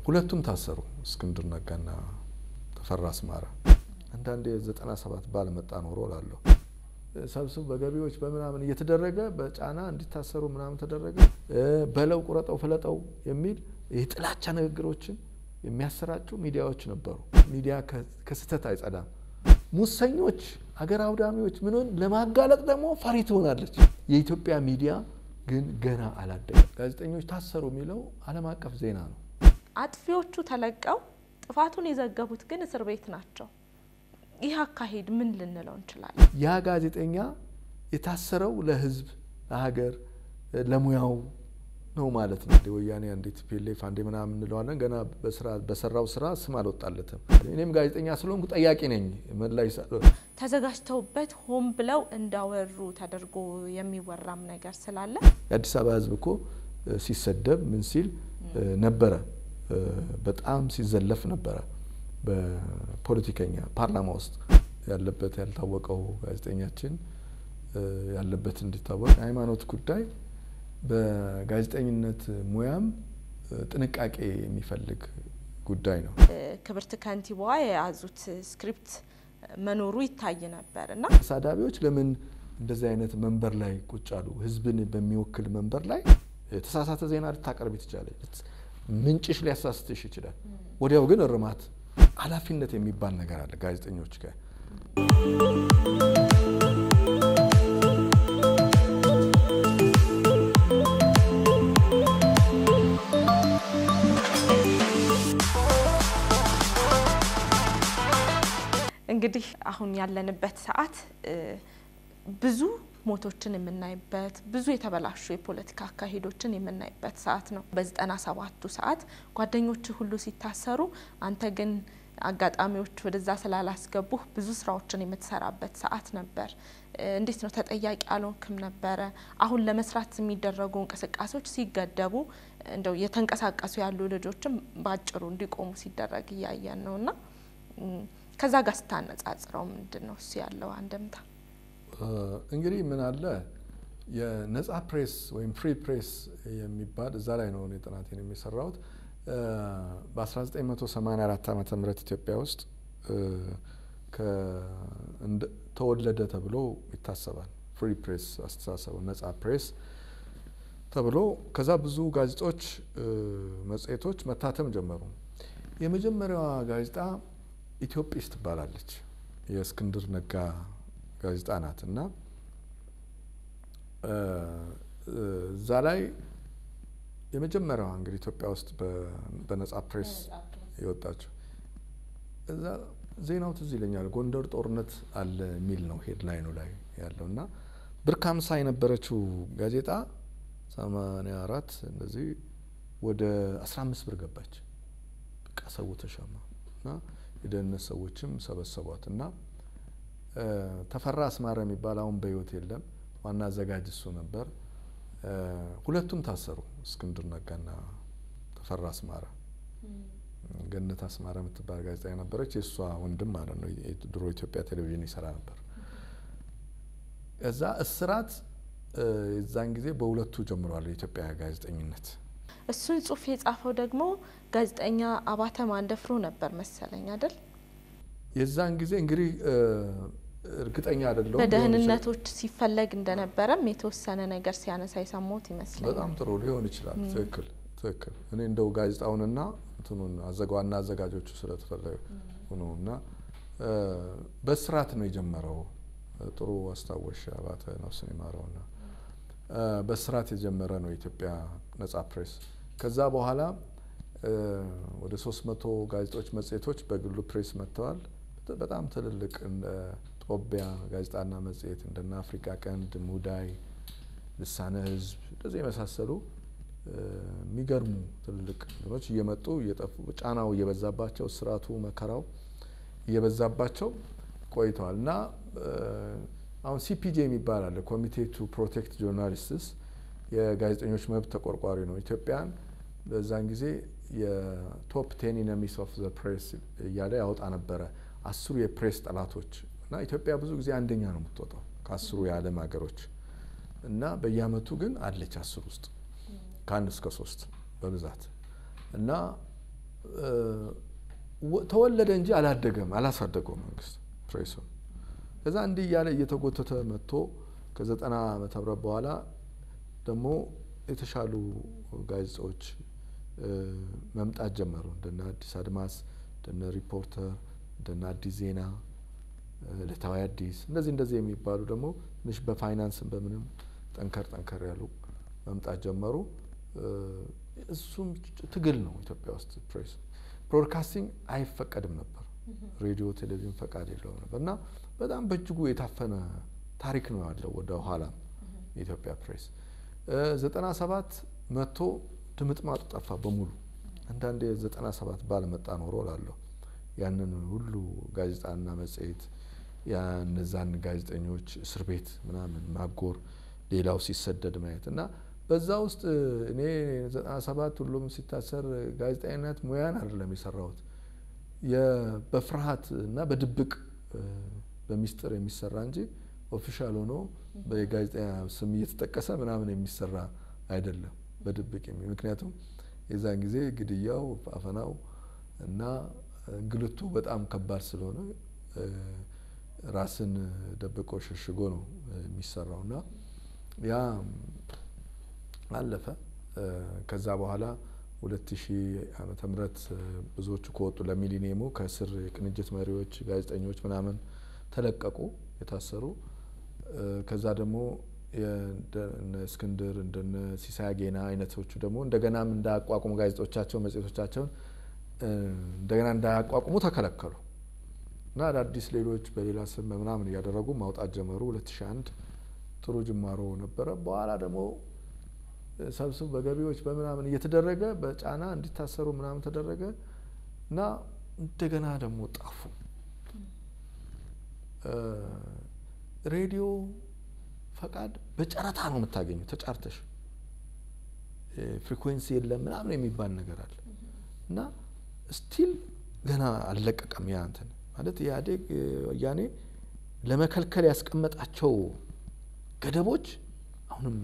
ሁለቱም ታሰሩ፣ እስክንድር ነጋና ተፈራ አስማረ። አንዳንድ የዘጠና ሰባት ባለመጣ ኖሮ ላለሁ ሰብስብ በገቢዎች በምናምን እየተደረገ በጫና እንዲታሰሩ ምናምን ተደረገ። በለው ቁረጠው፣ ፍለጠው የሚል የጥላቻ ንግግሮችን የሚያሰራጩ ሚዲያዎች ነበሩ። ሚዲያ ከስህተት አይጸዳም። ሙሰኞች፣ አገር አውዳሚዎች ምንን ለማጋለጥ ደግሞ ፈሪ ትሆናለች። የኢትዮጵያ ሚዲያ ግን ገና አላደገም። ጋዜጠኞች ታሰሩ የሚለው ዓለም አቀፍ ዜና ነው። አጥፊዎቹ ተለቀው ጥፋቱን የዘገቡት ግን እስር ቤት ናቸው። ይህ አካሄድ ምን ልንለው እንችላለን? ያ ጋዜጠኛ የታሰረው ለሕዝብ፣ ለሀገር፣ ለሙያው ነው ማለት ነው። ወያኔ አንዴ ቲፒኤልኤፍ አንዴ ምናምን እንለዋለን። ገና በሰራው ስራ ስም አልወጣለትም። እኔም ጋዜጠኛ ስለሆንኩ ጠያቂ ነኝ። መላይ ተዘጋጅተውበት ሆን ብለው እንዳወሩ ተደርጎ የሚወራም ነገር ስላለ የአዲስ አበባ ሕዝብ እኮ ሲሰደብ ምን ሲል ነበረ፣ በጣም ሲዘለፍ ነበረ። በፖለቲከኛ ፓርላማ ውስጥ ያለበት ያልታወቀው ጋዜጠኛችን ያለበት እንዲታወቅ የሃይማኖት ጉዳይ በጋዜጠኝነት ሙያም ጥንቃቄ የሚፈልግ ጉዳይ ነው። ክብርት ከንቲባዋ የያዙት ስክሪፕት መኖሩ ይታይ ነበር እና ተሳዳቢዎች ለምን እንደዚህ አይነት መንበር ላይ ቁጭ አሉ? ህዝብን በሚወክል መንበር ላይ የተሳሳተ ዜና ልታቀርብ ትችላለች። ምንጭሽ ሊያሳስትሽ ይችላል። ወዲያው ግን እርማት፣ ኃላፊነት የሚባል ነገር አለ ጋዜጠኞች ጋር እንግዲህ አሁን ያለንበት ሰዓት ብዙ ሞቶችን የምናይበት ብዙ የተበላሹ የፖለቲካ አካሄዶችን የምናይበት ሰዓት ነው። በዘጠና ሰባቱ ሰዓት ጓደኞች ሁሉ ሲታሰሩ አንተ ግን አጋጣሚዎች ወደዛ ስላላስገቡህ ብዙ ስራዎችን የምትሰራበት ሰዓት ነበር። እንዴት ነው ተጠያቂ አልሆንክም ነበረ? አሁን ለመስራት የሚደረጉ እንቅስቃሴዎች ሲገደቡ እንደው እየተንቀሳቀሱ ያሉ ልጆችም በአጭሩ እንዲቆሙ ሲደረግ እያየን ነው እና ከዛ ጋር ስታነጻጽረው ምንድን ነው እሱ ያለው አንድምታ? እንግዲህ ምን አለ የነጻ ፕሬስ ወይም ፍሪ ፕሬስ የሚባል እዛ ላይ ነው እኔ ጥናቴን የሚሰራውት። በ1984 ዓ ም ኢትዮጵያ ውስጥ ተወለደ ተብሎ ይታሰባል። ፍሪ ፕሬስ አስተሳሰቡ ነጻ ፕሬስ ተብሎ ከዛ ብዙ ጋዜጦች፣ መጽሔቶች መታተም ጀመሩ። የመጀመሪያዋ ጋዜጣ ኢትዮጵስ ትባላለች። የእስክንድር ነጋ ጋዜጣ ናት እና እዛ ላይ የመጀመሪያዋ እንግዲህ ኢትዮጵያ ውስጥ በነጻ ፕሬስ የወጣችው እዛ ዜናው ትዝ ይለኛል። ጎንደር ጦርነት አለ የሚል ነው ሄድላይኑ ላይ ያለው እና ብር ከሀምሳ የነበረችው ጋዜጣ ሰማንያ አራት እንደዚህ ወደ አስራ አምስት ብር ገባች። በቃ ሰው ተሻማ እና የደህንነት ሰዎችም ሰበሰቧት እና ተፈራ አስማረ የሚባል አሁን በሕይወት የለም። ዋና አዘጋጅ እሱ ነበር። ሁለቱም ታሰሩ፣ እስክንድር ነጋና ተፈራ አስማረ። ገነት አስማረ የምትባል ጋዜጣ ነበረች፣ የእሷ ወንድም ማለት ነው። ድሮ ኢትዮጵያ ቴሌቪዥን ይሰራ ነበር። እዛ እስራት የዛን ጊዜ በሁለቱ ጀምሯል የኢትዮጵያ ጋዜጠኝነት። እሱን ጽሁፍ የጻፈው ደግሞ ጋዜጠኛ አባተ ማንደፍሮ ነበር መሰለኝ አይደል? የዛን ጊዜ እንግዲህ እርግጠኛ አይደለሁም። በደህንነቶች ሲፈለግ እንደነበረም የተወሰነ ነገር ሲያነሳ የሰማሁት ይመስለኛል። በጣም ጥሩ ሊሆን ይችላል። ትክክል ትክክል። እኔ እንደው ጋዜጣውንና እንትኑን ዋና አዘጋጆቹ ስለተፈለገ ነው እና በስርዓት ነው የጀመረው። ጥሩ አስታወሽ አባተ ነፍሱን ይማረውና በስርዓት የጀመረ ነው የኢትዮጵያ ነጻ ፕሬስ። ከዛ በኋላ ወደ ሶስት መቶ ጋዜጦች፣ መጽሔቶች በግሉ ፕሬስ መጥተዋል። በጣም ትልልቅ ጦቢያ ጋዜጣና መጽሔት እንደና አፍሪካ ቀንድ፣ ሙዳይ፣ ልሳነ ሕዝብ እንደዚህ የመሳሰሉ የሚገርሙ ትልልቅ ነገሮች እየመጡ እየጠፉ ጫናው እየበዛባቸው ስርዓቱ መከራው እየበዛባቸው ቆይተዋል እና አሁን ሲፒጄ የሚባል አለ ኮሚቴ ቱ ፕሮቴክት ጆርናሊስትስ የጋዜጠኞች መብት ተቆርቋሪ ነው። ኢትዮጵያን በዛን ጊዜ የቶፕ ቴን ኢነሚስ ኦፍ ዘ ፕሬስ እያለ ያወጣ ነበረ አስሩ የፕሬስ ጠላቶች እና ኢትዮጵያ ብዙ ጊዜ አንደኛ ነው የምትወጣው ከአስሩ የዓለም ሀገሮች እና በየአመቱ ግን አለች አስር ውስጥ ከአንድ እስከ ሶስት በብዛት እና ተወለደ እንጂ አላደገም፣ አላሳደገው መንግስት ፕሬሱ። ከዛ እንዲህ እያለ እየተጎተተ መጥቶ ከዘጠና ዓመተ ምህረት በኋላ ደግሞ የተሻሉ ጋዜጦች መምጣት ጀመሩ። እንደነ አዲስ አድማስ፣ እንደነ ሪፖርተር፣ እንደነ አዲስ ዜና፣ ዕለታዊ አዲስ እንደዚህ እንደዚህ የሚባሉ ደግሞ ትንሽ በፋይናንስም በምንም ጠንከር ጠንከር ያሉ መምጣት ጀመሩ። እሱም ትግል ነው። ኢትዮጵያ ውስጥ ፕሬስ ብሮድካስቲንግ አይፈቀድም ነበር። ሬዲዮ፣ ቴሌቪዥን ፈቃድ የለውም ነበር እና በጣም በእጅጉ የታፈነ ታሪክ ነው ያለው ወደ ኋላ የኢትዮጵያ ፕሬስ ዘጠና ሰባት መጥቶ ድምጥማጡ ጠፋ በሙሉ። አንዳንዴ ዘጠና ሰባት ባለመጣ ኖሮ ላለሁ ያንን ሁሉ ጋዜጣና መጽሔት እነዛን ጋዜጠኞች እስር ቤት ምናምን ማጎር፣ ሌላው ሲሰደድ ማየት እና በዛ ውስጥ እኔ ዘጠና ሰባት ሁሉም ሲታሰር ጋዜጠኝነት ሙያን አይደለም የሰራሁት በፍርሃት እና በድብቅ በሚስጥር የሚሰራ እንጂ ኦፊሻል ሆኖ በጋዜጠኛ ስም እየተጠቀሰ ምናምን የሚሰራ አይደለም፣ በድብቅ የሚ ምክንያቱም የዛን ጊዜ ግድያው፣ አፈናው እና እንግልቱ በጣም ከባድ ስለሆነ ራስን ደብቆ ሸሽጎ ነው የሚሰራው እና ያ አለፈ። ከዛ በኋላ ሁለት ሺህ ዓመተ ምህረት ብዙዎቹ ከወጡ ለሚሊኒየሙ ከእስር የቅንጅት መሪዎች ጋዜጠኞች ምናምን ተለቀቁ የታሰሩ። ከዛ ደግሞ እንደነ እስክንድር እንደነ ሲሳይ አጌና አይነቶቹ ደግሞ እንደገናም እንዳያቋቁሙ ጋዜጦቻቸው መጽሔቶቻቸውን እንደገና እንዳያቋቁሙ ተከለከሉ እና አዳዲስ ሌሎች በሌላ ስም ምናምን እያደረጉ ማውጣት ጀመሩ። 2001 ጥሩ ጅማሮ ነበረ። በኋላ ደግሞ ሰብስብ በገቢዎች በምናምን እየተደረገ በጫና እንዲታሰሩ ምናምን ተደረገ እና እንደገና ደግሞ ጣፉ። ሬዲዮ ፈቃድ በጨረታ ነው የምታገኘው። ተጫርተሽ ፍሪኩዌንሲ የለም ምናምን የሚባል ነገር አለ እና ስቲል ገና አልለቀቀም። ያ እንትን ማለት ኢህአዴግ ወያኔ ለመከልከል ያስቀመጣቸው ገደቦች አሁንም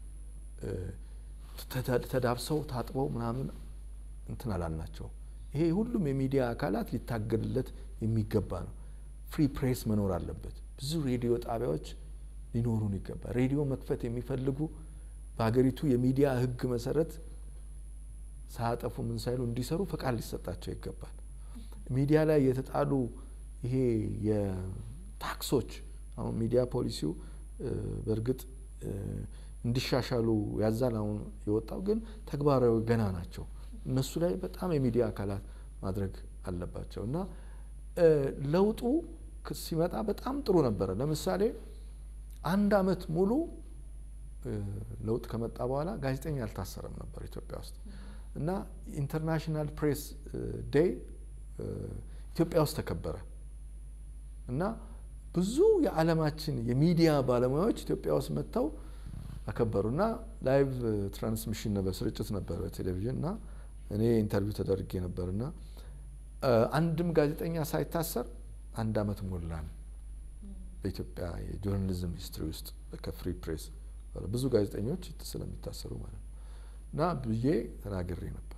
ተዳብሰው ታጥበው ምናምን እንትን አላልናቸው። ይሄ ሁሉም የሚዲያ አካላት ሊታገልለት የሚገባ ነው። ፍሪ ፕሬስ መኖር አለበት። ብዙ ሬዲዮ ጣቢያዎች ሊኖሩን ይገባል። ሬዲዮ መክፈት የሚፈልጉ በሀገሪቱ የሚዲያ ሕግ መሰረት ሳያጠፉ ምን ሳይሉ እንዲሰሩ ፈቃድ ሊሰጣቸው ይገባል። ሚዲያ ላይ የተጣሉ ይሄ የታክሶች አሁን ሚዲያ ፖሊሲው በእርግጥ እንዲሻሻሉ ያዛል። አሁን የወጣው ግን ተግባራዊ ገና ናቸው። እነሱ ላይ በጣም የሚዲያ አካላት ማድረግ አለባቸው እና ለውጡ ሲመጣ በጣም ጥሩ ነበረ። ለምሳሌ አንድ አመት ሙሉ ለውጥ ከመጣ በኋላ ጋዜጠኛ አልታሰረም ነበር ኢትዮጵያ ውስጥ እና ኢንተርናሽናል ፕሬስ ዴይ ኢትዮጵያ ውስጥ ተከበረ እና ብዙ የዓለማችን የሚዲያ ባለሙያዎች ኢትዮጵያ ውስጥ መጥተው አከበሩ እና ላይቭ ትራንስሚሽን ነበር፣ ስርጭት ነበር በቴሌቪዥን እና እኔ ኢንተርቪው ተደርጌ ነበር እና አንድም ጋዜጠኛ ሳይታሰር አንድ አመት ሞላን በኢትዮጵያ የጆርናሊዝም ሂስትሪ ውስጥ ከፍሪ ፕሬስ ብዙ ጋዜጠኞች ስለሚታሰሩ ማለት ነው እና ብዬ ተናግሬ ነበር።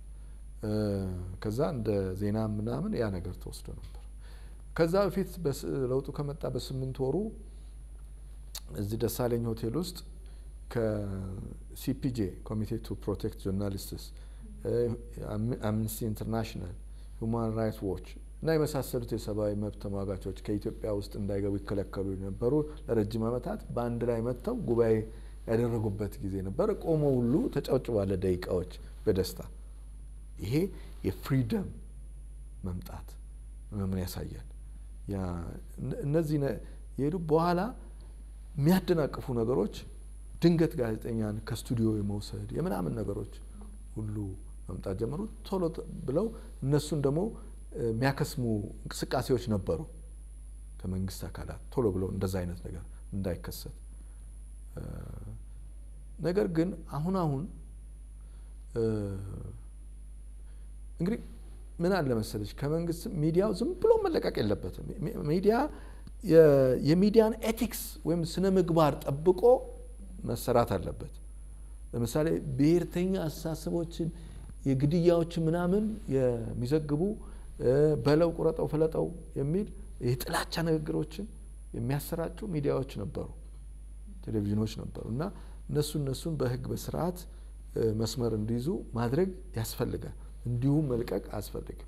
ከዛ እንደ ዜና ምናምን ያ ነገር ተወስዶ ነበር። ከዛ በፊት ለውጡ ከመጣ በስምንት ወሩ እዚህ ደሳለኝ ሆቴል ውስጥ ከሲፒጄ ኮሚቴ ቱ ፕሮቴክት ጆርናሊስትስ፣ አምነስቲ ኢንተርናሽናል፣ ሁማን ራይትስ ዎች እና የመሳሰሉት የሰብአዊ መብት ተሟጋቾች ከኢትዮጵያ ውስጥ እንዳይገቡ ይከለከሉ የነበሩ ለረጅም ዓመታት በአንድ ላይ መጥተው ጉባኤ ያደረጉበት ጊዜ ነበር። ቆሞ ሁሉ ተጨብጭቧል ደቂቃዎች በደስታ ይሄ የፍሪደም መምጣት ምን ያሳያል? እነዚህ የሄዱ በኋላ የሚያደናቅፉ ነገሮች ድንገት ጋዜጠኛን ከስቱዲዮ የመውሰድ የምናምን ነገሮች ሁሉ መምጣት ጀመሩ። ቶሎ ብለው እነሱን ደግሞ የሚያከስሙ እንቅስቃሴዎች ነበሩ ከመንግስት አካላት ቶሎ ብለው እንደዛ አይነት ነገር እንዳይከሰት። ነገር ግን አሁን አሁን እንግዲህ ምን አለ መሰለች ከመንግስት ሚዲያው ዝም ብሎ መለቀቅ የለበትም። ሚዲያ የሚዲያን ኤቲክስ ወይም ስነ ምግባር ጠብቆ መሰራት አለበት። ለምሳሌ ብሔርተኛ አስተሳሰቦችን የግድያዎች ምናምን የሚዘግቡ በለው ቁረጠው ፍለጠው የሚል የጥላቻ ንግግሮችን የሚያሰራጩ ሚዲያዎች ነበሩ፣ ቴሌቪዥኖች ነበሩ እና እነሱ እነሱን በህግ በስርዓት መስመር እንዲይዙ ማድረግ ያስፈልጋል። እንዲሁም መልቀቅ አያስፈልግም።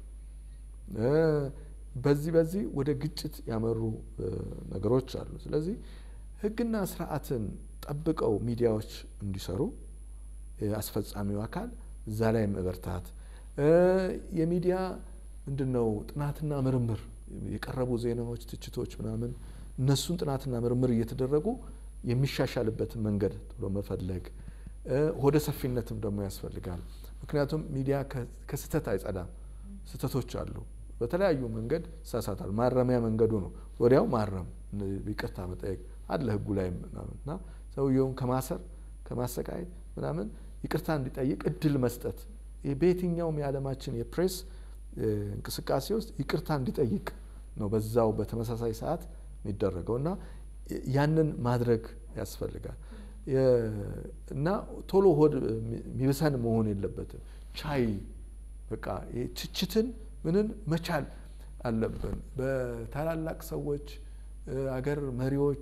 በዚህ በዚህ ወደ ግጭት ያመሩ ነገሮች አሉ። ስለዚህ ህግና ስርዓትን ጠብቀው ሚዲያዎች እንዲሰሩ አስፈጻሚው አካል እዛ ላይ መበርታት የሚዲያ ምንድን ነው ጥናትና ምርምር የቀረቡ ዜናዎች፣ ትችቶች ምናምን እነሱን ጥናትና ምርምር እየተደረጉ የሚሻሻልበትን መንገድ ብሎ መፈለግ ሆደ ሰፊነትም ደግሞ ያስፈልጋል። ምክንያቱም ሚዲያ ከስህተት አይጸዳም። ስህተቶች አሉ። በተለያዩ መንገድ ይሳሳታል። ማረሚያ መንገዱ ነው ወዲያው ማረም፣ ይቅርታ መጠየቅ አለ ህጉ ላይ ምናምን እና ሰውየውን ከማሰር ከማሰቃየት ምናምን ይቅርታ እንዲጠይቅ እድል መስጠት በየትኛውም የዓለማችን የፕሬስ እንቅስቃሴ ውስጥ ይቅርታ እንዲጠይቅ ነው በዛው በተመሳሳይ ሰዓት የሚደረገው እና ያንን ማድረግ ያስፈልጋል እና ቶሎ ሆድ የሚብሰን መሆን የለበትም። ቻይ በቃ ትችትን ምንን መቻል አለብን። በታላላቅ ሰዎች አገር መሪዎች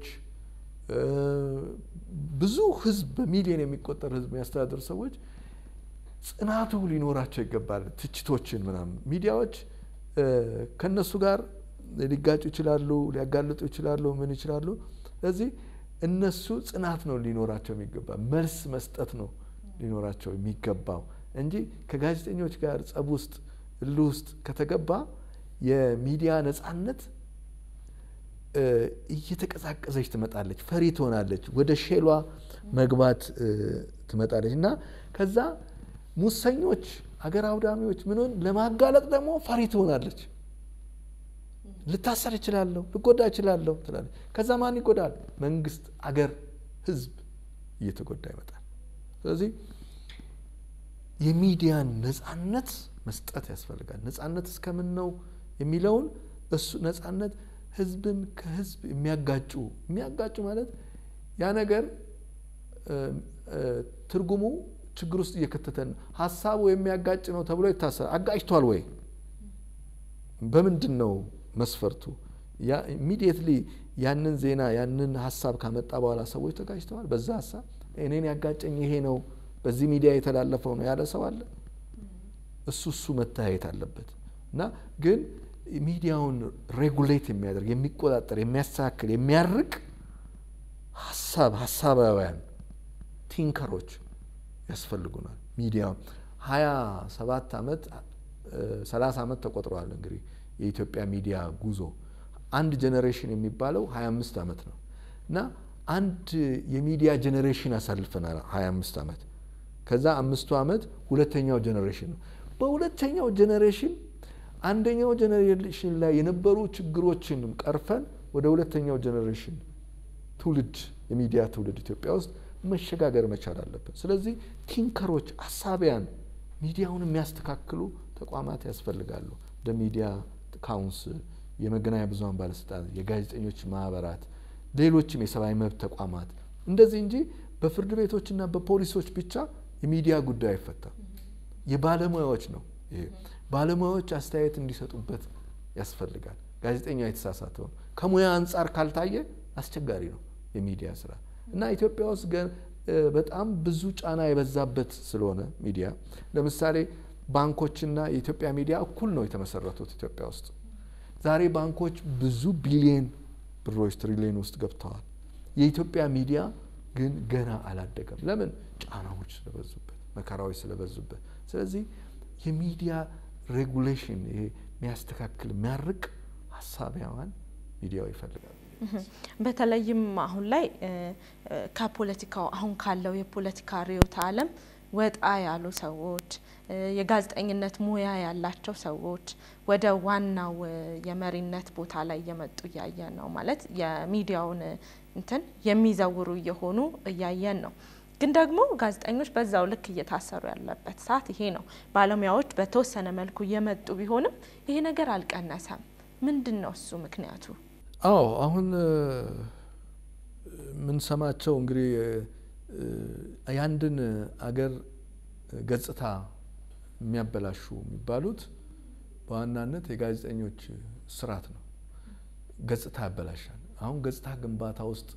ብዙ ህዝብ በሚሊዮን የሚቆጠር ህዝብ የሚያስተዳድር ሰዎች ጽናቱ ሊኖራቸው ይገባል። ትችቶችን ምናምን ሚዲያዎች ከነሱ ጋር ሊጋጩ ይችላሉ፣ ሊያጋልጡ ይችላሉ፣ ምን ይችላሉ። ስለዚህ እነሱ ጽናት ነው ሊኖራቸው የሚገባ መልስ መስጠት ነው ሊኖራቸው የሚገባው እንጂ ከጋዜጠኞች ጋር ጸብ ውስጥ እል ውስጥ ከተገባ የሚዲያ ነጻነት እየተቀዛቀዘች ትመጣለች፣ ፈሪ ትሆናለች፣ ወደ ሼሏ መግባት ትመጣለች እና ከዛ ሙሰኞች፣ አገር አውዳሚዎች ምንን ለማጋለጥ ደግሞ ፈሪ ትሆናለች። ልታሰር እችላለሁ፣ ልጎዳ እችላለሁ ትላለች። ከዛ ማን ይጎዳል? መንግስት፣ አገር፣ ህዝብ እየተጎዳ ይመጣል። ስለዚህ የሚዲያን ነጻነት መስጠት ያስፈልጋል። ነጻነት እስከምን ነው የሚለውን እሱ ነጻነት ህዝብን ከህዝብ የሚያጋጩ የሚያጋጩ ማለት ያ ነገር ትርጉሙ ችግር ውስጥ እየከተተን ሀሳቡ የሚያጋጭ ነው ተብሎ ይታሰራል። አጋጭቷል ወይ? በምንድን ነው መስፈርቱ? ኢሚዲየትሊ ያንን ዜና ያንን ሀሳብ ካመጣ በኋላ ሰዎች ተጋጭተዋል። በዛ ሀሳብ እኔን ያጋጨኝ ይሄ ነው፣ በዚህ ሚዲያ የተላለፈው ነው ያለ ሰው አለ? እሱ እሱ መታየት አለበት እና ግን ሚዲያውን ሬጉሌት የሚያደርግ የሚቆጣጠር፣ የሚያስተካክል፣ የሚያርቅ ሀሳብ ሀሳባውያን ቲንከሮች ያስፈልጉናል። ሚዲያ ሀያ ሰባት ዓመት ሰላሳ ዓመት ተቆጥረዋል። እንግዲህ የኢትዮጵያ ሚዲያ ጉዞ አንድ ጀኔሬሽን የሚባለው ሀያ አምስት ዓመት ነው እና አንድ የሚዲያ ጀኔሬሽን አሳልፈናል ሀያ አምስት ዓመት ከዛ አምስቱ ዓመት ሁለተኛው ጀኔሬሽን ነው። በሁለተኛው ጀኔሬሽን አንደኛው ጀኔሬሽን ላይ የነበሩ ችግሮችንም ቀርፈን ወደ ሁለተኛው ጀኔሬሽን ትውልድ የሚዲያ ትውልድ ኢትዮጵያ ውስጥ መሸጋገር መቻል አለብን። ስለዚህ ቲንከሮች፣ አሳቢያን ሚዲያውን የሚያስተካክሉ ተቋማት ያስፈልጋሉ። እንደ ሚዲያ ካውንስል፣ የመገናኛ ብዙኃን ባለስልጣናት፣ የጋዜጠኞች ማህበራት፣ ሌሎችም የሰብአዊ መብት ተቋማት እንደዚህ እንጂ በፍርድ ቤቶችና በፖሊሶች ብቻ የሚዲያ ጉዳይ አይፈታም። የባለሙያዎች ነው ይሄ። ባለሙያዎች አስተያየት እንዲሰጡበት ያስፈልጋል። ጋዜጠኛ የተሳሳተውን ከሙያ አንጻር ካልታየ አስቸጋሪ ነው የሚዲያ ስራ እና ኢትዮጵያ ውስጥ በጣም ብዙ ጫና የበዛበት ስለሆነ ሚዲያ ለምሳሌ ባንኮችና የኢትዮጵያ ሚዲያ እኩል ነው የተመሰረቱት ኢትዮጵያ ውስጥ። ዛሬ ባንኮች ብዙ ቢሊየን ብሮች ትሪሊየን ውስጥ ገብተዋል። የኢትዮጵያ ሚዲያ ግን ገና አላደገም። ለምን? ጫናዎች ስለበዙበት፣ መከራዎች ስለበዙበት። ስለዚህ የሚዲያ ሬጉሌሽን ይሄ የሚያስተካክል የሚያርቅ ሀሳቢያዋን ሚዲያው ይፈልጋል። በተለይም አሁን ላይ ከፖለቲካው አሁን ካለው የፖለቲካ ርዕዮተ ዓለም ወጣ ያሉ ሰዎች የጋዜጠኝነት ሙያ ያላቸው ሰዎች ወደ ዋናው የመሪነት ቦታ ላይ እየመጡ እያየን ነው። ማለት የሚዲያውን እንትን የሚዘውሩ እየሆኑ እያየን ነው። ግን ደግሞ ጋዜጠኞች በዛው ልክ እየታሰሩ ያለበት ሰዓት ይሄ ነው። ባለሙያዎች በተወሰነ መልኩ እየመጡ ቢሆንም ይሄ ነገር አልቀነሰም። ምንድን ነው እሱ ምክንያቱ? አዎ አሁን የምንሰማቸው እንግዲህ የአንድን አገር ገጽታ የሚያበላሹ የሚባሉት በዋናነት የጋዜጠኞች ስርዓት ነው። ገጽታ ያበላሻል። አሁን ገጽታ ግንባታ ውስጥ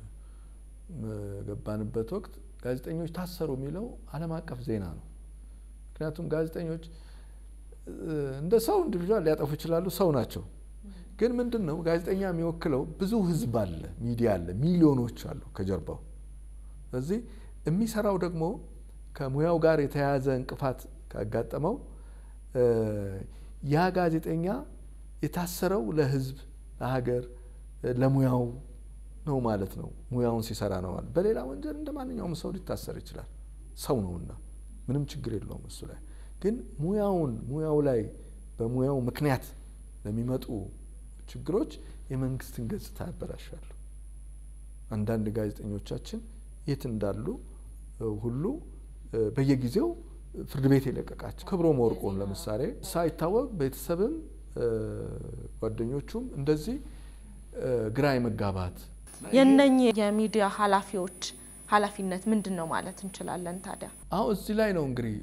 ገባንበት ወቅት ጋዜጠኞች ታሰሩ የሚለው ዓለም አቀፍ ዜና ነው። ምክንያቱም ጋዜጠኞች እንደ ሰው ኢንዲቪዥዋል ሊያጠፉ ይችላሉ፣ ሰው ናቸው። ግን ምንድን ነው ጋዜጠኛ የሚወክለው ብዙ ህዝብ አለ፣ ሚዲያ አለ፣ ሚሊዮኖች አሉ ከጀርባው። ስለዚህ የሚሰራው ደግሞ ከሙያው ጋር የተያያዘ እንቅፋት ካጋጠመው ያ ጋዜጠኛ የታሰረው ለህዝብ፣ ለሀገር፣ ለሙያው ነው ማለት ነው። ሙያውን ሲሰራ ነው ማለት። በሌላ ወንጀል እንደ ማንኛውም ሰው ሊታሰር ይችላል፣ ሰው ነውና ምንም ችግር የለውም እሱ ላይ። ግን ሙያውን ሙያው ላይ በሙያው ምክንያት ለሚመጡ ችግሮች የመንግስትን ገጽታ ያበላሻሉ። አንዳንድ ጋዜጠኞቻችን የት እንዳሉ ሁሉ በየጊዜው ፍርድ ቤት የለቀቃቸው ክብሮም ወርቁን ለምሳሌ ሳይታወቅ ቤተሰብም ጓደኞቹም እንደዚህ ግራ የመጋባት የነኚህ የሚዲያ ኃላፊዎች ኃላፊነት ምንድን ነው ማለት እንችላለን? ታዲያ አሁን እዚህ ላይ ነው እንግዲህ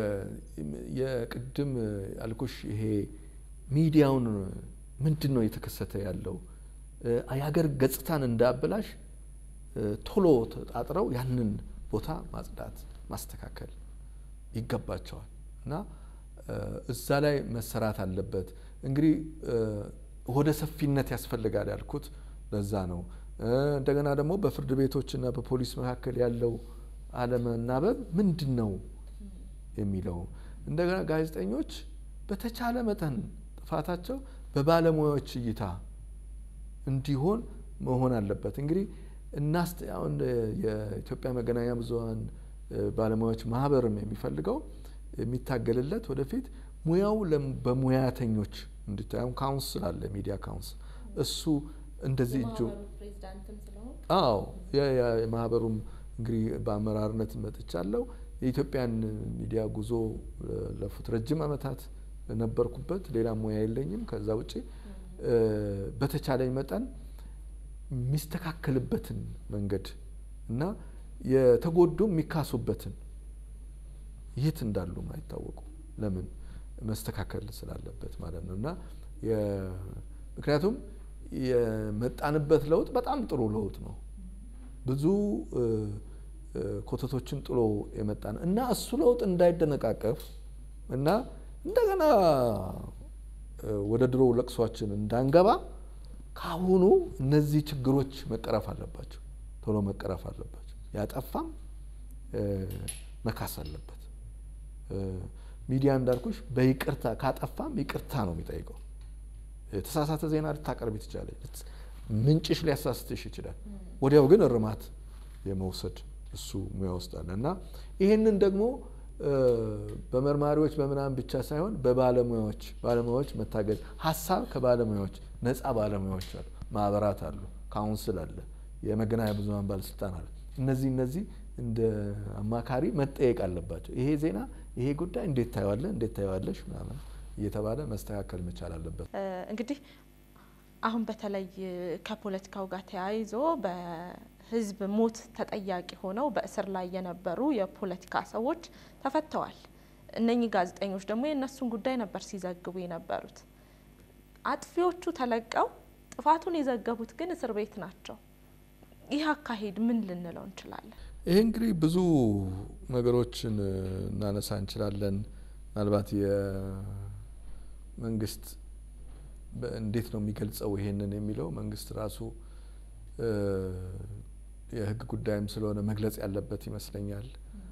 የቅድም ያልኩሽ ይሄ ሚዲያውን ምንድን ነው የተከሰተ ያለው የሀገር ገጽታን እንዳያበላሽ ቶሎ ተጣጥረው ያንን ቦታ ማጽዳት ማስተካከል ይገባቸዋል እና እዛ ላይ መሰራት አለበት። እንግዲህ ወደ ሰፊነት ያስፈልጋል ያልኩት ለዛ ነው። እንደገና ደግሞ በፍርድ ቤቶችና በፖሊስ መካከል ያለው አለመናበብ ምንድን ነው የሚለው እንደገና ጋዜጠኞች በተቻለ መጠን ጥፋታቸው በባለሙያዎች እይታ እንዲሆን መሆን አለበት። እንግዲህ እናስ አሁን የኢትዮጵያ መገናኛ ብዙኃን ባለሙያዎች ማህበርም የሚፈልገው የሚታገልለት ወደፊት ሙያው በሙያተኞች እንዲታየው ካውንስል አለ፣ ሚዲያ ካውንስል እሱ እንደዚህ እጁ አዎ የማህበሩም እንግዲህ በአመራርነት መጥቻለሁ። የኢትዮጵያን ሚዲያ ጉዞ ለፉት ረጅም ዓመታት ነበርኩበት። ሌላ ሙያ የለኝም ከዛ ውጭ በተቻለኝ መጠን የሚስተካከልበትን መንገድ እና የተጎዱ የሚካሱበትን የት እንዳሉ አይታወቁ ለምን መስተካከል ስላለበት ማለት ነው እና ምክንያቱም የመጣንበት ለውጥ በጣም ጥሩ ለውጥ ነው። ብዙ ኮተቶችን ጥሎ የመጣ ነው እና እሱ ለውጥ እንዳይደነቃቀፍ እና እንደገና ወደ ድሮ ለቅሷችን እንዳንገባ ካሁኑ እነዚህ ችግሮች መቀረፍ አለባቸው፣ ቶሎ መቀረፍ አለባቸው። ያጠፋም መካስ አለበት። ሚዲያ እንዳልኩሽ በይቅርታ ካጠፋም ይቅርታ ነው የሚጠይቀው። የተሳሳተ ዜና ልታቀርቢ ትችላለች፣ ምንጭሽ ሊያሳስትሽ ይችላል። ወዲያው ግን እርማት የመውሰድ እሱ ሙያ ውስጥ አለ እና ይህንን ደግሞ በመርማሪዎች በምናምን ብቻ ሳይሆን በባለሙያዎች ባለሙያዎች መታገዝ ሀሳብ ከባለሙያዎች ነፃ ባለሙያዎች አሉ፣ ማህበራት አሉ፣ ካውንስል አለ፣ የመገናኛ ብዙኃን ባለስልጣን አለ። እነዚህ እነዚህ እንደ አማካሪ መጠየቅ አለባቸው። ይሄ ዜና ይሄ ጉዳይ እንዴት ታየዋለ እንዴት ታየዋለሽ ምናምን እየተባለ መስተካከል መቻል አለበት። እንግዲህ አሁን በተለይ ከፖለቲካው ጋር ተያይዞ በህዝብ ሞት ተጠያቂ ሆነው በእስር ላይ የነበሩ የፖለቲካ ሰዎች ተፈተዋል። እነኚህ ጋዜጠኞች ደግሞ የእነሱን ጉዳይ ነበር ሲዘግቡ የነበሩት። አጥፊዎቹ ተለቀው ጥፋቱን የዘገቡት ግን እስር ቤት ናቸው። ይህ አካሄድ ምን ልንለው እንችላለን? ይህ እንግዲህ ብዙ ነገሮችን እናነሳ እንችላለን። ምናልባት የመንግስት እንዴት ነው የሚገልጸው ይሄንን የሚለው መንግስት ራሱ የህግ ጉዳይም ስለሆነ መግለጽ ያለበት ይመስለኛል።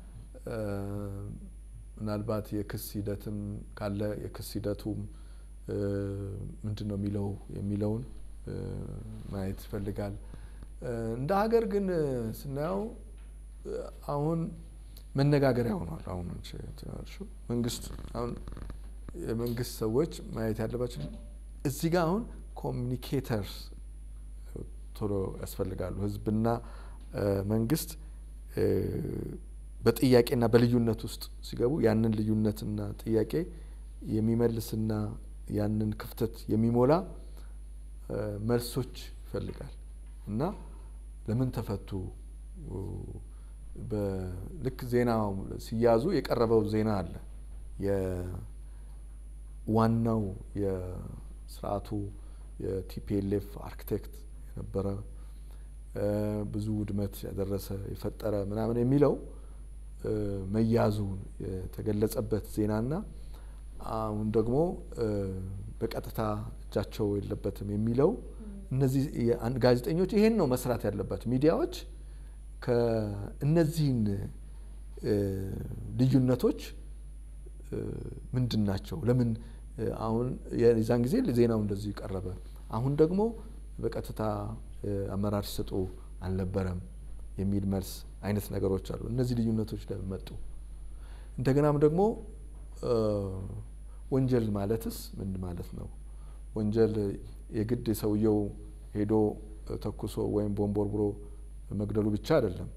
ምናልባት የክስ ሂደትም ካለ የክስ ሂደቱም ምንድን ነው የሚለው የሚለውን ማየት ይፈልጋል። እንደ ሀገር ግን ስናየው አሁን መነጋገሪያ ሆኗል። አሁን መንግስት አሁን የመንግስት ሰዎች ማየት ያለባቸው እዚህ ጋር አሁን ኮሚኒኬተርስ ቶሎ ያስፈልጋሉ። ህዝብና መንግስት በጥያቄና በልዩነት ውስጥ ሲገቡ ያንን ልዩነትና ጥያቄ የሚመልስና ያንን ክፍተት የሚሞላ መልሶች ይፈልጋል እና ለምን ተፈቱ ልክ ዜና ሲያዙ የቀረበው ዜና አለ። ዋናው የስርዓቱ የቲፒኤልኤፍ አርክቴክት የነበረ ብዙ ውድመት ያደረሰ የፈጠረ ምናምን የሚለው መያዙ የተገለጸበት ዜናና አሁን ደግሞ በቀጥታ እጃቸው የለበትም የሚለው እነዚህ ጋዜጠኞች ይሄን ነው መስራት ያለባቸው። ሚዲያዎች ከእነዚህን ልዩነቶች ምንድን ናቸው? ለምን አሁን የዛን ጊዜ ዜናው እንደዚህ ቀረበ፣ አሁን ደግሞ በቀጥታ አመራር ሲሰጡ አልነበረም የሚል መልስ አይነት ነገሮች አሉ። እነዚህ ልዩነቶች ለምን መጡ? እንደገናም ደግሞ ወንጀል ማለትስ ምን ማለት ነው? ወንጀል የግድ ሰውየው ሄዶ ተኩሶ ወይም ቦምቦርቡሮ መግደሉ ብቻ አይደለም።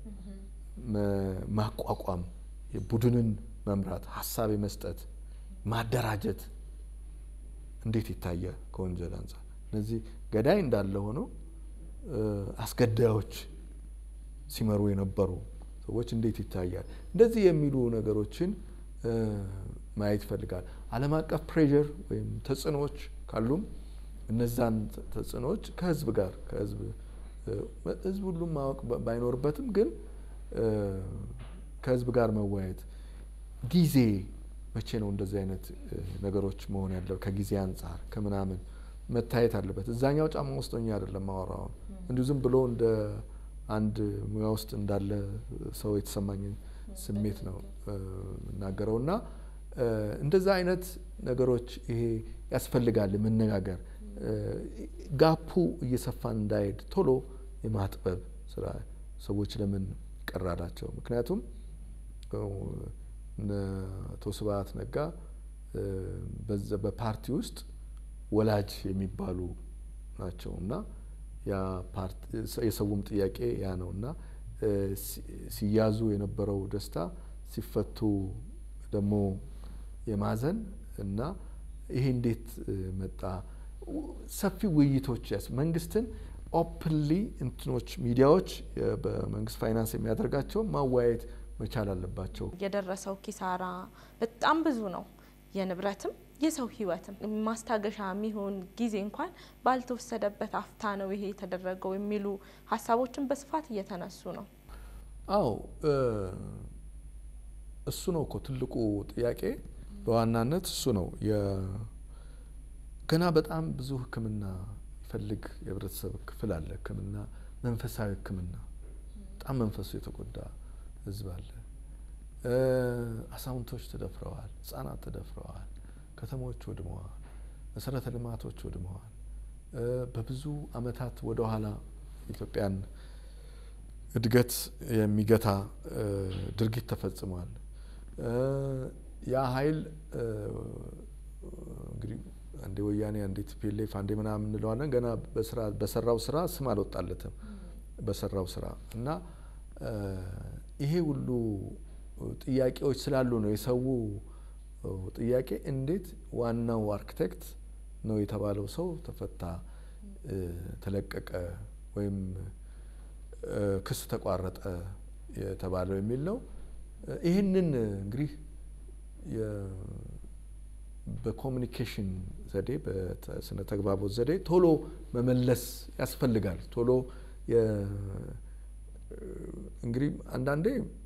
ማቋቋም፣ ቡድንን መምራት፣ ሀሳብ የመስጠት ማደራጀት እንዴት ይታያል ከወንጀል አንጻር? እነዚህ ገዳይ እንዳለ ሆነው አስገዳዮች ሲመሩ የነበሩ ሰዎች እንዴት ይታያል? እንደዚህ የሚሉ ነገሮችን ማየት ይፈልጋል። ዓለም አቀፍ ፕሬዠር ወይም ተጽዕኖዎች ካሉም እነዛን ተጽዕኖዎች ከህዝብ ጋር ከህዝብ ህዝብ ሁሉም ማወቅ ባይኖርበትም ግን ከህዝብ ጋር መወያየት ጊዜ መቼ ነው እንደዚህ አይነት ነገሮች መሆን ያለው ከጊዜ አንጻር ከምናምን መታየት አለበት። እዛኛው ጫማ ውስጥ ሆኜ አይደለም ማወራውን እንዲሁ ዝም ብሎ እንደ አንድ ሙያ ውስጥ እንዳለ ሰው የተሰማኝን ስሜት ነው የምናገረው እና እንደዛ አይነት ነገሮች ይሄ ያስፈልጋል መነጋገር ጋፑ እየሰፋ እንዳይሄድ ቶሎ የማጥበብ ስራ ሰዎች ለምን ቀራላቸው? ምክንያቱም አቶ ስብሀት ነጋ በፓርቲ ውስጥ ወላጅ የሚባሉ ናቸው እና የሰውም ጥያቄ ያ ነው እና ሲያዙ የነበረው ደስታ ሲፈቱ ደግሞ የማዘን እና ይሄ እንዴት መጣ? ሰፊ ውይይቶች ያስ መንግስትን ኦፕንሊ እንትኖች ሚዲያዎች በመንግስት ፋይናንስ የሚያደርጋቸው ማወያየት መቻል አለባቸው። የደረሰው ኪሳራ በጣም ብዙ ነው። የንብረትም የሰው ህይወትም ማስታገሻ የሚሆን ጊዜ እንኳን ባልተወሰደበት አፍታ ነው ይሄ የተደረገው የሚሉ ሀሳቦችን በስፋት እየተነሱ ነው። አዎ እሱ ነው እኮ ትልቁ ጥያቄ በዋናነት እሱ ነው። ገና በጣም ብዙ ሕክምና ይፈልግ የህብረተሰብ ክፍል አለ። ሕክምና መንፈሳዊ ሕክምና በጣም መንፈሱ የተጎዳ ህዝብ አለ። አዛውንቶች ተደፍረዋል፣ ህጻናት ተደፍረዋል፣ ከተሞች ወድመዋል፣ መሰረተ ልማቶች ወድመዋል። በብዙ አመታት ወደኋላ ኢትዮጵያን እድገት የሚገታ ድርጊት ተፈጽሟል። ያ ኃይል እንግዲህ አንዴ ወያኔ አንዴ ቲፒኤልኤፍ አንዴ ምናምን እንለዋለን። ገና በሰራው ስራ ስም አልወጣለትም በሰራው ስራ እና ይሄ ሁሉ ጥያቄዎች ስላሉ ነው የሰው ጥያቄ እንዴት ዋናው አርክቴክት ነው የተባለው ሰው ተፈታ፣ ተለቀቀ ወይም ክስ ተቋረጠ የተባለው የሚል ነው። ይህንን እንግዲህ በኮሚኒኬሽን ዘዴ በስነ ተግባቦት ዘዴ ቶሎ መመለስ ያስፈልጋል። ቶሎ እንግዲህ አንዳንዴ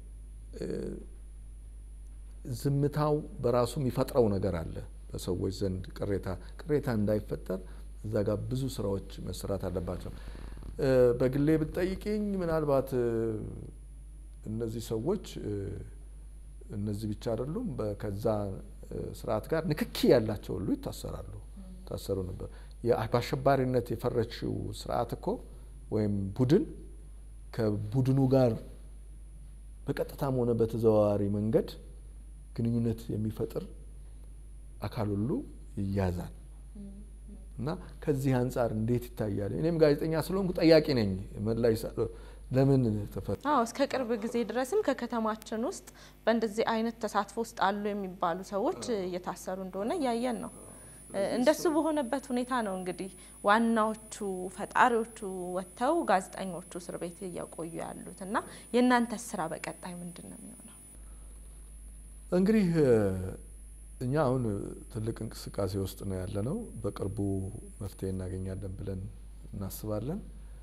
ዝምታው በራሱ የሚፈጥረው ነገር አለ በሰዎች ዘንድ ቅሬታ ቅሬታ እንዳይፈጠር እዛ ጋር ብዙ ስራዎች መሰራት አለባቸው። በግሌ ብትጠይቅኝ ምናልባት እነዚህ ሰዎች እነዚህ ብቻ አይደሉም ከዛ ስርዓት ጋር ንክኪ ያላቸው ሁሉ ይታሰራሉ፣ ይታሰሩ ነበር። በአሸባሪነት የፈረችው ስርዓት እኮ ወይም ቡድን ከቡድኑ ጋር በቀጥታም ሆነ በተዘዋዋሪ መንገድ ግንኙነት የሚፈጥር አካል ሁሉ ይያዛል እና ከዚህ አንጻር እንዴት ይታያል? እኔም ጋዜጠኛ ስለሆንኩ ጠያቂ ነኝ። መላይ ለምን ተፈታ? አዎ እስከ ቅርብ ጊዜ ድረስም ከከተማችን ውስጥ በእንደዚህ አይነት ተሳትፎ ውስጥ አሉ የሚባሉ ሰዎች እየታሰሩ እንደሆነ እያየን ነው። እንደሱ በሆነበት ሁኔታ ነው እንግዲህ ዋናዎቹ ፈጣሪዎቹ ወጥተው ጋዜጠኞቹ እስር ቤት እየቆዩ ያሉት እና የእናንተ ስራ በቀጣይ ምንድን ነው የሚሆነው? እንግዲህ እኛ አሁን ትልቅ እንቅስቃሴ ውስጥ ነው ያለ ነው። በቅርቡ መፍትሄ እናገኛለን ብለን እናስባለን።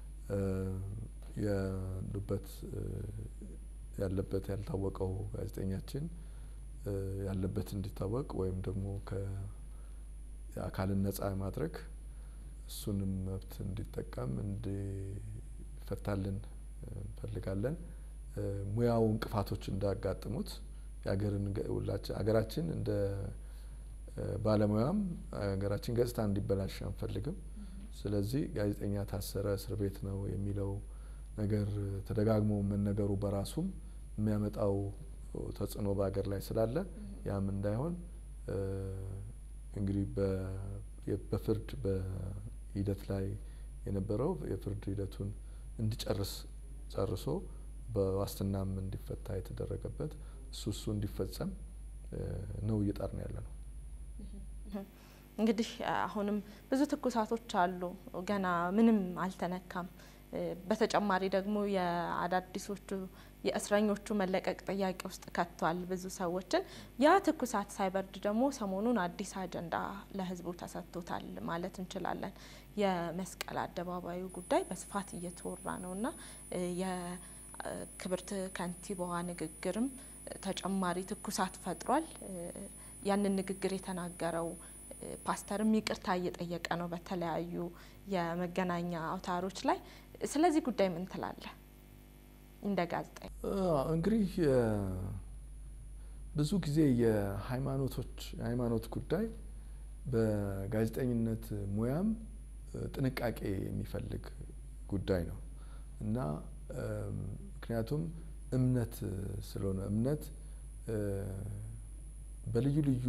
ያሉበት ያለበት ያልታወቀው ጋዜጠኛችን ያለበት እንዲታወቅ ወይም ደግሞ ከአካልን ነጻ ማድረግ እሱንም መብት እንዲጠቀም እንዲፈታልን እንፈልጋለን። ሙያው እንቅፋቶች እንዳያጋጥሙት የሀገርን ሀገራችን እንደ ባለሙያም ሀገራችን ገጽታ እንዲበላሽ አንፈልግም። ስለዚህ ጋዜጠኛ ታሰረ፣ እስር ቤት ነው የሚለው ነገር ተደጋግሞ መነገሩ በራሱም የሚያመጣው ተጽዕኖ በሀገር ላይ ስላለ ያም እንዳይሆን እንግዲህ በፍርድ በሂደት ላይ የነበረው የፍርድ ሂደቱን እንዲጨርስ ጨርሶ በዋስትናም እንዲፈታ የተደረገበት እሱ እሱ እንዲፈጸም ነው እየጣርን ያለ ነው። እንግዲህ አሁንም ብዙ ትኩሳቶች አሉ። ገና ምንም አልተነካም። በተጨማሪ ደግሞ የአዳዲሶቹ የእስረኞቹ መለቀቅ ጥያቄ ውስጥ ከቷል ብዙ ሰዎችን። ያ ትኩሳት ሳይበርድ ደግሞ ሰሞኑን አዲስ አጀንዳ ለሕዝቡ ተሰጥቶታል ማለት እንችላለን። የመስቀል አደባባዩ ጉዳይ በስፋት እየተወራ ነው እና የክብርት ከንቲባዋ ንግግርም ተጨማሪ ትኩሳት ፈጥሯል። ያንን ንግግር የተናገረው ፓስተርም ይቅርታ እየጠየቀ ነው በተለያዩ የመገናኛ አውታሮች ላይ። ስለዚህ ጉዳይ ምን ትላለህ እንደ ጋዜጠኛ? እንግዲህ ብዙ ጊዜ የሃይማኖቶች የሃይማኖት ጉዳይ በጋዜጠኝነት ሙያም ጥንቃቄ የሚፈልግ ጉዳይ ነው እና ምክንያቱም እምነት ስለሆነ እምነት በልዩ ልዩ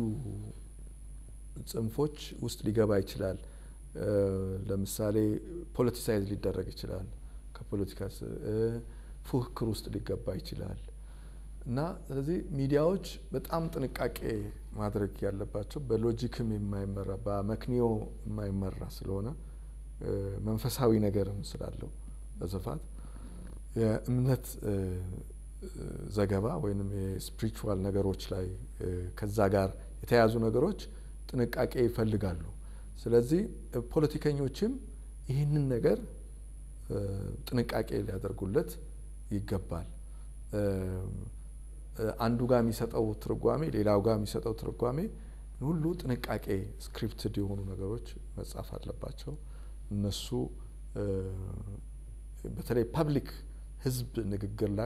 ጽንፎች ውስጥ ሊገባ ይችላል። ለምሳሌ ፖለቲሳይዝ ሊደረግ ይችላል። ከፖለቲካ ፉክክር ውስጥ ሊገባ ይችላል እና ስለዚህ ሚዲያዎች በጣም ጥንቃቄ ማድረግ ያለባቸው በሎጂክም የማይመራ በመክንዮ የማይመራ ስለሆነ መንፈሳዊ ነገርም ስላለው በስፋት የእምነት ዘገባ ወይም የስፒሪቹዋል ነገሮች ላይ ከዛ ጋር የተያያዙ ነገሮች ጥንቃቄ ይፈልጋሉ። ስለዚህ ፖለቲከኞችም ይህንን ነገር ጥንቃቄ ሊያደርጉለት ይገባል። አንዱ ጋር የሚሰጠው ትርጓሜ ሌላው ጋር የሚሰጠው ትርጓሜ ሁሉ ጥንቃቄ ስክሪፕትድ የሆኑ ነገሮች መጻፍ አለባቸው። እነሱ በተለይ ፐብሊክ ሕዝብ ንግግር ላይ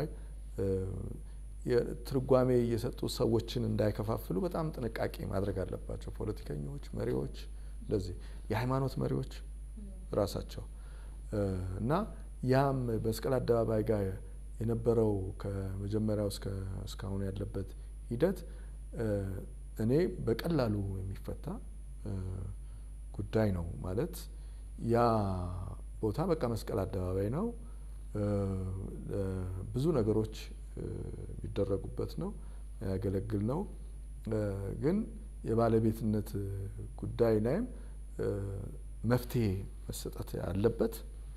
ትርጓሜ እየሰጡ ሰዎችን እንዳይከፋፍሉ በጣም ጥንቃቄ ማድረግ አለባቸው ፖለቲከኞች፣ መሪዎች፣ እንደዚህ የሃይማኖት መሪዎች ራሳቸው እና ያም መስቀል አደባባይ ጋር የነበረው ከመጀመሪያው እስካሁን ያለበት ሂደት እኔ በቀላሉ የሚፈታ ጉዳይ ነው። ማለት ያ ቦታ በቃ መስቀል አደባባይ ነው። ብዙ ነገሮች የሚደረጉበት ነው፣ ያገለግል ነው። ግን የባለቤትነት ጉዳይ ላይም መፍትሄ መሰጠት ያለበት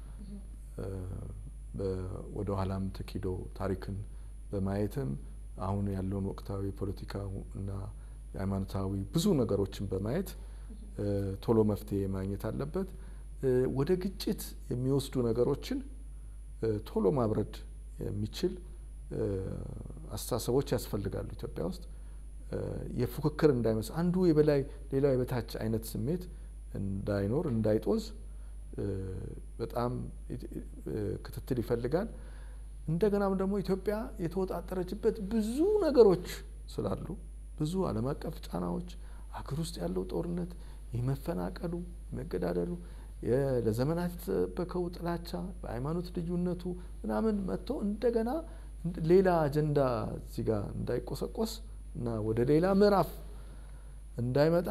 ወደ ኋላም ተኪዶ ታሪክን በማየትም አሁን ያለውን ወቅታዊ ፖለቲካ እና የሃይማኖታዊ ብዙ ነገሮችን በማየት ቶሎ መፍትሄ ማግኘት አለበት። ወደ ግጭት የሚወስዱ ነገሮችን ቶሎ ማብረድ የሚችል አስተሳሰቦች ያስፈልጋሉ። ኢትዮጵያ ውስጥ የፉክክር እንዳይመስል አንዱ የበላይ ሌላው የበታች አይነት ስሜት እንዳይኖር እንዳይጦዝ በጣም ክትትል ይፈልጋል። እንደገናም ደግሞ ኢትዮጵያ የተወጣጠረችበት ብዙ ነገሮች ስላሉ ብዙ ዓለም አቀፍ ጫናዎች፣ ሀገር ውስጥ ያለው ጦርነት፣ የመፈናቀሉ፣ የመገዳደሉ፣ ለዘመናት የተጠበቀው ጥላቻ፣ በሃይማኖት ልዩነቱ ምናምን መጥቶ እንደገና ሌላ አጀንዳ እዚህ ጋር እንዳይቆሰቆስ እና ወደ ሌላ ምዕራፍ እንዳይመጣ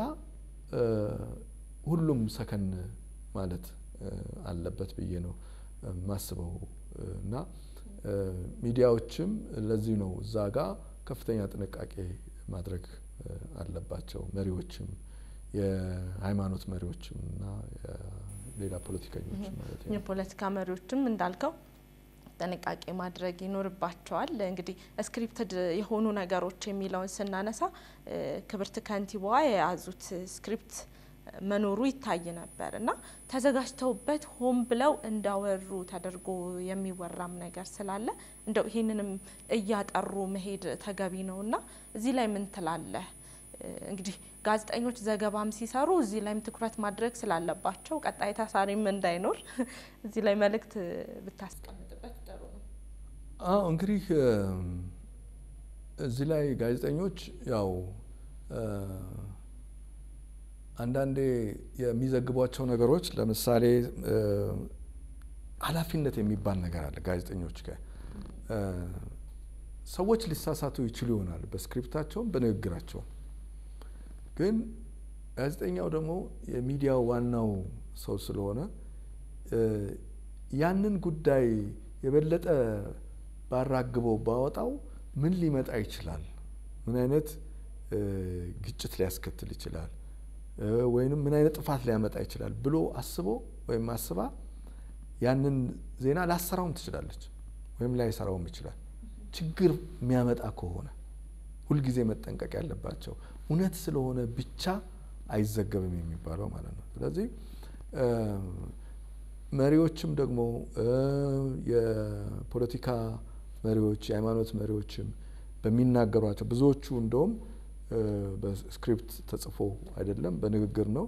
ሁሉም ሰከን ማለት አለበት ብዬ ነው ማስበው እና ሚዲያዎችም ለዚህ ነው እዛ ጋር ከፍተኛ ጥንቃቄ ማድረግ አለባቸው። መሪዎችም የሃይማኖት መሪዎችም እና ሌላ ፖለቲከኞችም ማለት ነው። የፖለቲካ መሪዎችም እንዳልከው ጥንቃቄ ማድረግ ይኖርባቸዋል። እንግዲህ ስክሪፕትድ የሆኑ ነገሮች የሚለውን ስናነሳ ክብርት ከንቲባዋ የያዙት ስክሪፕት መኖሩ ይታይ ነበር እና ተዘጋጅተውበት ሆን ብለው እንዳወሩ ተደርጎ የሚወራም ነገር ስላለ እንደው ይህንንም እያጠሩ መሄድ ተገቢ ነው እና እዚህ ላይ ምን ትላለህ? እንግዲህ ጋዜጠኞች ዘገባም ሲሰሩ እዚህ ላይም ትኩረት ማድረግ ስላለባቸው ቀጣይ ታሳሪም እንዳይኖር እዚህ ላይ መልእክት ብታስቀምጥበት ጥሩ ነው። አዎ እንግዲህ እዚህ ላይ ጋዜጠኞች ያው አንዳንዴ የሚዘግቧቸው ነገሮች ለምሳሌ ኃላፊነት የሚባል ነገር አለ ጋዜጠኞች ጋር ሰዎች ሊሳሳቱ ይችሉ ይሆናል በስክሪፕታቸውም በንግግራቸውም ግን ጋዜጠኛው ደግሞ የሚዲያው ዋናው ሰው ስለሆነ ያንን ጉዳይ የበለጠ ባራግበው ባወጣው ምን ሊመጣ ይችላል፣ ምን አይነት ግጭት ሊያስከትል ይችላል፣ ወይንም ምን አይነት ጥፋት ሊያመጣ ይችላል ብሎ አስቦ ወይም አስባ ያንን ዜና ላሰራውም ትችላለች ወይም ላይሰራውም ይችላል። ችግር የሚያመጣ ከሆነ ሁልጊዜ መጠንቀቅ ያለባቸው እውነት ስለሆነ ብቻ አይዘገብም የሚባለው ማለት ነው። ስለዚህ መሪዎችም ደግሞ የፖለቲካ መሪዎች፣ የሃይማኖት መሪዎችም በሚናገሯቸው ብዙዎቹ እንደውም በስክሪፕት ተጽፎ አይደለም በንግግር ነው።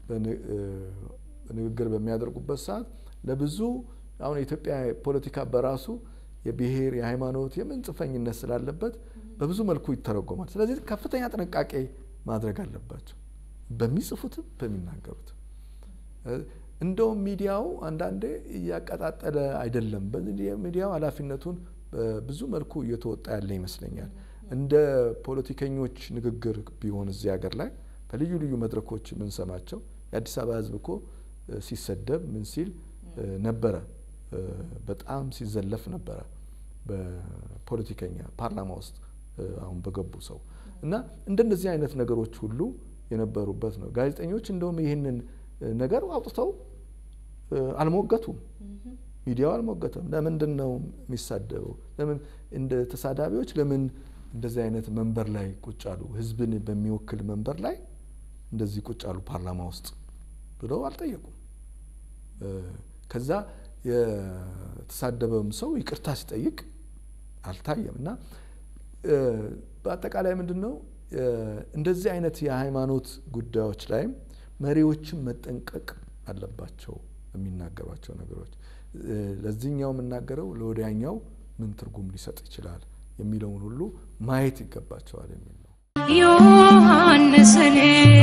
ንግግር በሚያደርጉበት ሰዓት ለብዙ አሁን የኢትዮጵያ ፖለቲካ በራሱ የብሔር የሃይማኖት የምን ጽንፈኝነት ስላለበት በብዙ መልኩ ይተረጎማል። ስለዚህ ከፍተኛ ጥንቃቄ ማድረግ አለባቸው በሚጽፉትም በሚናገሩትም። እንደውም ሚዲያው አንዳንዴ እያቀጣጠለ አይደለም። ሚዲያው ኃላፊነቱን በብዙ መልኩ እየተወጣ ያለ ይመስለኛል። እንደ ፖለቲከኞች ንግግር ቢሆን እዚህ ሀገር ላይ በልዩ ልዩ መድረኮች የምንሰማቸው የአዲስ አበባ ሕዝብ እኮ ሲሰደብ ምን ሲል ነበረ፣ በጣም ሲዘለፍ ነበረ በፖለቲከኛ ፓርላማ ውስጥ አሁን በገቡ ሰው እና እንደነዚህ አይነት ነገሮች ሁሉ የነበሩበት ነው። ጋዜጠኞች እንደውም ይህንን ነገር አውጥተው አልሞገቱም። ሚዲያው አልሞገተም። ለምንድን ነው የሚሳደበው? ለምን እንደ ተሳዳቢዎች ለምን እንደዚህ አይነት መንበር ላይ ቁጭ አሉ? ህዝብን በሚወክል መንበር ላይ እንደዚህ ቁጭ አሉ ፓርላማ ውስጥ ብለው አልጠየቁም። ከዛ የተሳደበም ሰው ይቅርታ ሲጠይቅ አልታየም። እና በአጠቃላይ ምንድን ነው እንደዚህ አይነት የሃይማኖት ጉዳዮች ላይም መሪዎችም መጠንቀቅ አለባቸው የሚናገሯቸው ነገሮች። ለዚህኛው የምናገረው ለወዲያኛው ምን ትርጉም ሊሰጥ ይችላል የሚለውን ሁሉ ማየት ይገባቸዋል የሚል ነው። ዮሐንስን